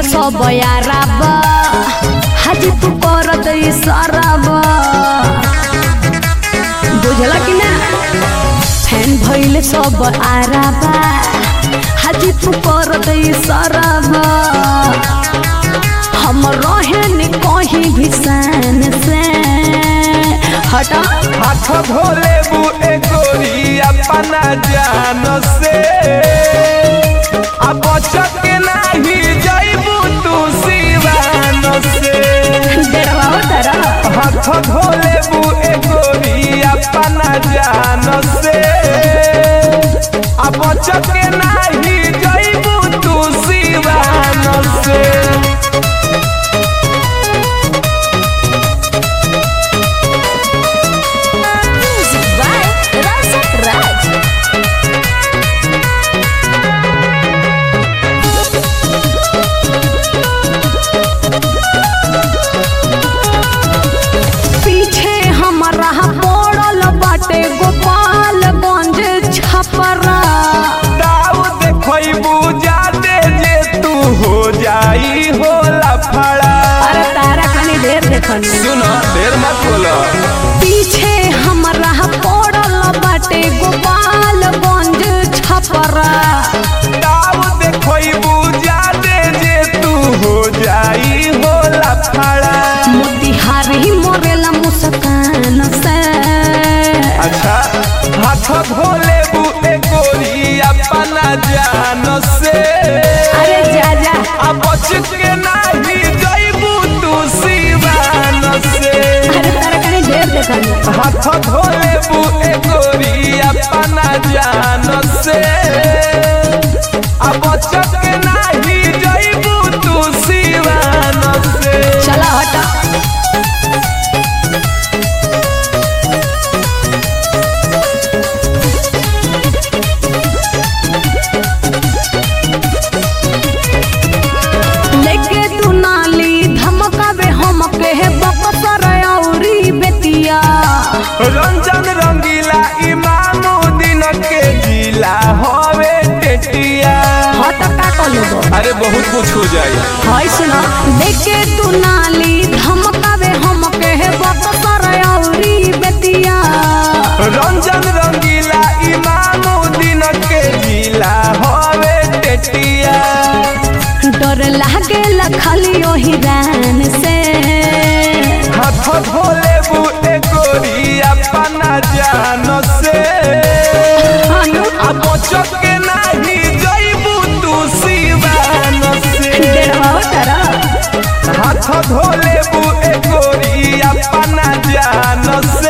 भइल सब याराब हाजी तू करत इशाराब बुझला कि ना फैन भइल सब आराबा हाजी तू करत इशाराब हम रहे नि कहीं भी सन से हटा हाथ धोले बु ए गोरी अपना जान से अब बचत के नाही जाइबू तू सिवान से डरवाओ तारा हाथ धोले बु ए गोरी अपना जान से अब बचत के नाही जाइबू तू सिवान से Music by Rasat Raj. पीछे हमारा पड़ल बाटे गोपालगंज छपरा दाव देखबू जादे जे तू हो जाई हो लफड़ा अरे तारा कनी देर देखनी सुनो देर मत बोलो पीछे हमारा पड़ल बाटे गोपालगंज छपरा दाव देखबू जादे जे तू हो जाई हो लफड़ा मोतिहारी मोरेला मुस्कान से अच्छा हाथ धोले बू ए गोरी अपना जान से अरे जा जा अब बच के नाही जाइबू तू सिवान से अरे तारा कनी ढेर देखनी हाथ धोले बू ए गोरी अपना जान से अब बचत के नाही जाइबू तू सिवान से चला हटा लेके तू नाली धमकावे हम के बकसर औरी बेतिया रंजन रंगीला इमामुद्दीन के जिला हवे टेटिया हट का कलो अरे बहुत कुछ हो जाए हाय सुना लेके तू नाली धमकावे हम के बकसर औरी बेतिया रंजन रंगीला इमामुद्दीन के जिला हवे टेटिया डर लागे खाली ओही रान से हाथ धोले बू ए गोरी अपना जान से हनु अब बचत के नाही जाइबू तू सिवान से डेढ़वा तारा हाथ धोले बू ए गोरी अपना जान